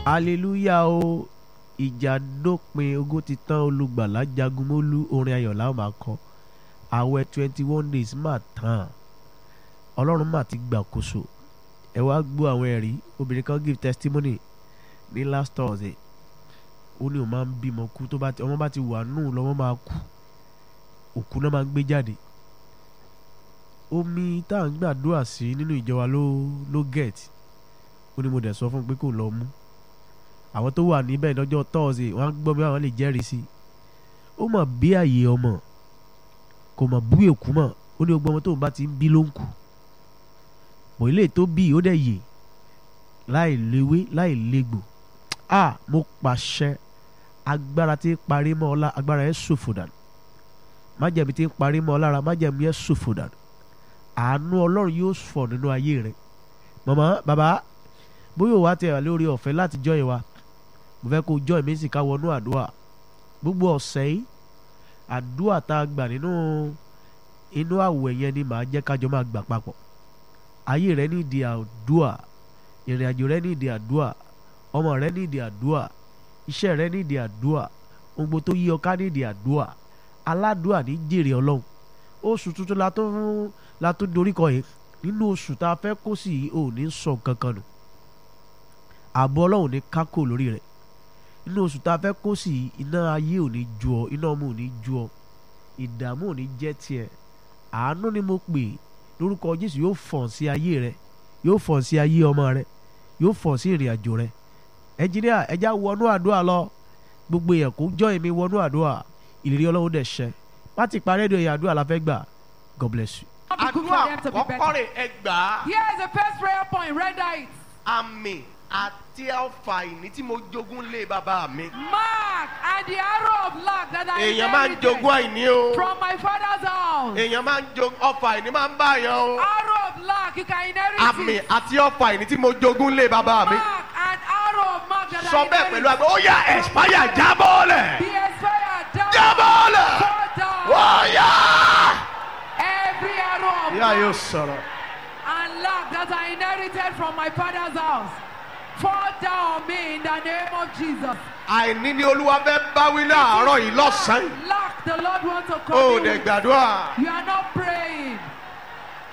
hallelujah o ìjà dópin ogun ti tán olùgbàlà jagun mólú orin ayọ̀ la ó máa kọ àwẹ̀ twenty one days máa tán ọlọ́run máa ti gbàkóso ẹ wá gbọ́ àwọn ẹ̀rí obìnrin kan give testimony ní last thursday ó ní òun máa ń bímọ kú tó bá ti ọmọ bá ti wà nù lọ́mọ máa kú òkú náà máa ń gbé jáde omi tá à ń gbàdúrà sí nínú ìjọ wa ló ló get ó ní mo dẹ̀ sọ fún un pé kò lọ mú àwọn tó wà níbẹ̀ lọ́jọ́ thursday wọ́n á gbọ́ bí àwọn lè jẹ́rìí sí i ó mọ̀ bí àyè ọmọ kò mọ̀ bú èkú mọ̀ ó ní gbogbo ọmọ tóun bá ti ń bí ló ń kù mọ̀ ilé tó bí ó dẹ̀ yè láì léwé láì légbò a mo pàṣẹ agbára tí ń parí mọ́ ọ lá agbára yẹn ṣòfò dànù májẹ̀mí tí ń parí mọ́ ọ lára májẹ̀mí yẹn ṣòfò dànù àánú ọlọ́run yóò fọ̀ nínú ayé rẹ màmá bàbá bóyá òwa tẹ wà lórí ọ̀fẹ́ láti jọ́ ìwà mo fẹ́ kó jọ́ ìmí sì ká wọnú àdúrà gbogbo ọ̀sẹ̀ yìí àdúrà tá a gbà nínú inú àwẹ̀ yẹn ni màá jẹ́ kájọ máa gbà papọ̀ ayé rẹ nídìí àdúrà ìrìn àjò rẹ nídìí àdúrà ọmọ rẹ nídìí àdúrà iṣẹ́ rẹ nídìí àdúrà ohun gbogbo tó yí ọ ká nídìí àdúrà aládùúà ní jèrè ọlọ́run oṣù tuntun la tó fún la tó dorí kọ yìí nínú oṣù tá a fẹ́ kó sì yìí ò ní sọ kankan nù ààbò ọlọ́run ní kákò lórí rẹ̀ nínú oṣù tá a fẹ́ kó sì yìí iná ayé ò ní ju ọ iná ọmọ ò ní ju ọ ìdààmú ò ní jẹ́ tiẹ̀ àánú ni mo pè lórúkọ jésù yóò fọ̀n sí ayé rẹ yóò fọ̀n sí ayé ọmọ rẹ yóò fọ̀n sí ìrìn àjò rẹ ẹnjìníà ẹja wọnú àdúrà lọ gbogbo èèyàn kó jọ èmi wọnú àdúrà ìlérí ọlọ́run dẹ̀ ṣẹ láti parí èdè ìyá àdúrà la fẹ́ gbà God bless you. Not be good àdúrà for them to be kọ́kọ́ better. rè ẹ gbà á Here is the first prayer point. Render it. àmì àti ọfà ìní tí mo jogún lé bàbá mi. Mark and the arrow of luck that I èèyàn máa ń inherited jogún àìní o from my father's house. èèyàn máa ń jogún ọfà ìní máa ń bá yàn o Arrow of luck, you can inherit àmì it. àti ọfà ìní tí mo jogún lé bàbá mi. Mark and arrow of mark that sọ I bẹ́ẹ̀ pẹ̀lú inherited. àgbẹ̀ ó yá ẹ̀spáyà jábọ́ọ̀lẹ̀ Be expired down. jábọ́ọ̀lẹ̀ Fall down. ó yá. Every arrow of ìyá yóò luck sọ̀rọ̀. and luck that I inherited from my father's house. Fall down on me in the name of Jesus. àìní ni olúwa fẹ́ báwí láàárọ̀ yìí lọ́sàn-án. Luck, the Lord wants to ó come. dẹ̀ gbàdúrà. You are not praying.